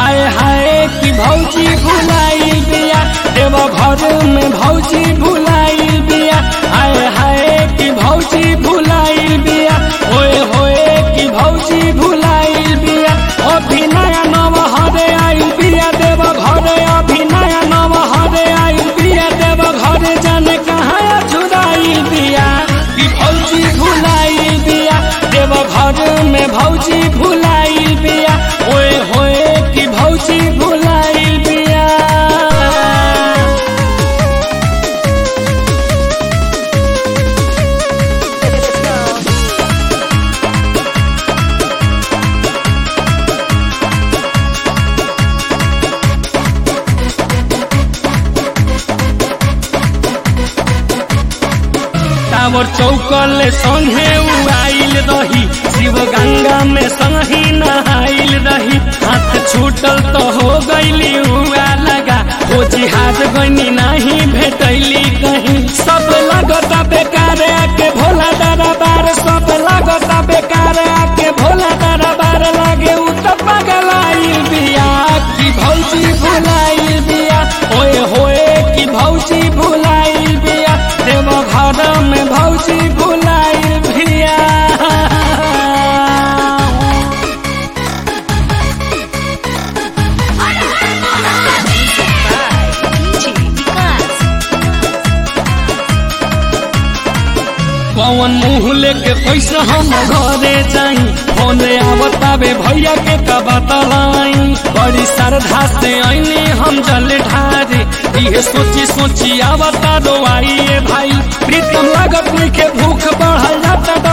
हाय हाय कि भौजी भुलाइल बिया देव घर में भौजी भुलाइल बिया हाय हाय कि भौजी भुलाइल बिया होए होए कि भौजी भुलाइल बिया अभिनय नव हरे आइल बिया देव घर अभिनय नव हरे आइल बिया देव घर जाने कहाँ छुड़ाइल बिया कि भौजी भुलाइल बिया देव घर में भौजी भुलाइल बिया ओए होए कि भौजी भुलाइल बिया टावर चौकल संगे उड़ाइल रही शिव गंगा में संगी नहाइल रही हाथ छूटल तो हो गईली हुआ लगा हो जिहाज गनी नहीं भेटैली कहीं सब लगता बेकार आके भोला दरबार सब लगता बेकार आके भोला दरबार लागे उ तो पगलाइल बिया कि भौजी भुलाइल बिया होए होए कि भौजी भुलाइल बिया देव घर में भौजी भुलाइल बिया कौन मुंह लेके कैसे हम घरे जाई फोने आवताबे भैया के का बतलाई बड़ी श्रद्धा से आईने हम जल ढारे ये सोची सोची आवता दो आइए भाई प्रीतम लागत नहीं के भूख बढ़ल जाता